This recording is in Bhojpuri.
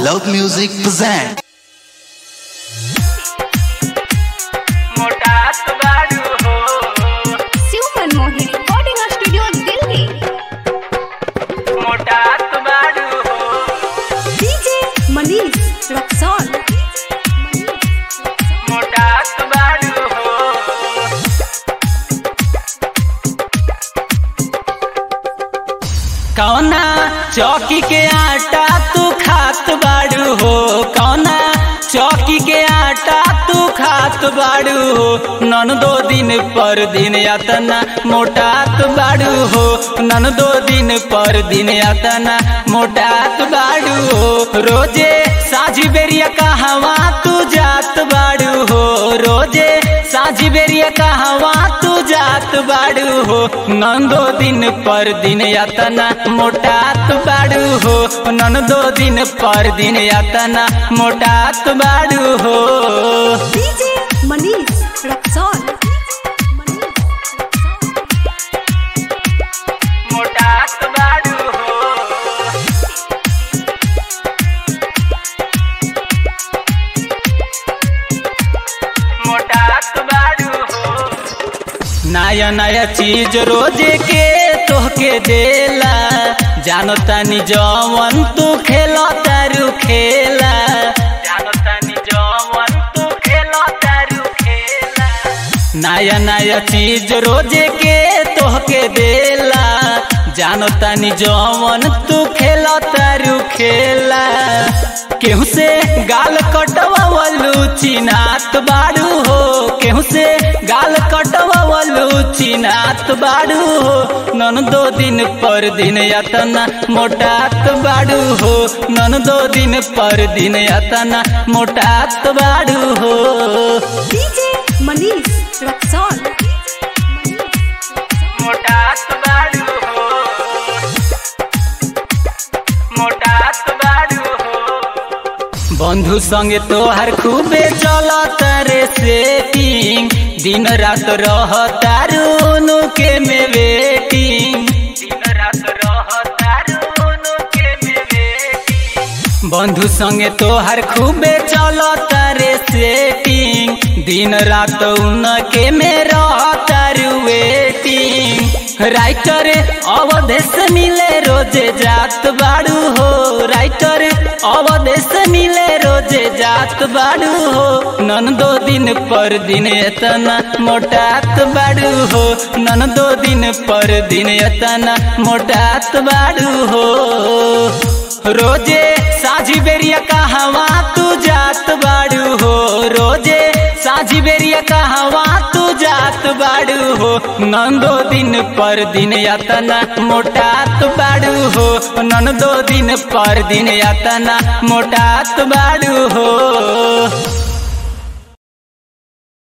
Love Music present. मोटात बाड़ू हो शिव मनमोहन रिकॉर्डिंग स्टूडियो दिल्ली मोटात बाड़ू हो डीजे मनीष रक्सौल मोटात बाड़ू हो कौना चौकी के आटा तू खात बाड़ू हो कौना चौकी के आटा तू खात बाड़ू हो नन दो दिन पर दिन यातना मोटात बाड़ू हो नन दो दिन पर दिन यातना मोटात बाड़ू हो रोजे साझी बेरिया कहवा तू जात बाड़ू हो रोजे साझी बेरिया कहवा तू जात बाड़ू हो नंदो दिन पर दिन यातना मोटात बाड़ू हो नंदो दिन पर दिन यातना मोटात बाड़ू हो डीजे मनीष रक्सौल मोटात बाड़ू हो मोटात बाड़ू हो नया नया चीज रोजे के तोहके देला जानो तानी जवन तू खेलो तारू खेला जानो तानी जवन तू खेलो तारू खेला नया नया चीज रोजे के तोहके देला जानो तानी जवन तू खेलो तारू खेला केहू से गाल कटवावलू चिनात बाड़ू हो केहू से गाल कटवावलू चिनात बाड़ू हो नन दो दिन पर दिन यातना मोटात बाड़ू हो नन दो दिन पर दिन यातना मोटात बाड़ू हो डीजे मनीष रक्सौल मोटात बाड़ू हो मोटात बाड़ू हो बंधु संगे तोहर खूबे चलत रे सेटिंग दिन रात रह तारू के में वेटिंग दिन रात रह तारू के में वेटिंग बंधु संगे तोहर खूबे चलत रे सेटिंग दिन रात उनके में रहतारू वेटिंग राइटर अवधेश मिले रोजे जात बाड़ू हो राइटर अवधेश मिले रोजे जात बाड़ू हो नन दो दिन पर दिन एतना मोटात बाड़ू हो नन दो दिन पर दिन एतना मोटात बाड़ू हो रोजे साझी बेरिया कहवा तू जात बाड़ू हो रोजे साझी बेरिया कहवा तू जात बाड़ू हो नंदो दिन पर दिन यातना मोटात बाड़ू हो नंदो दिन पर दिन यातना मोटात बाड़ू हो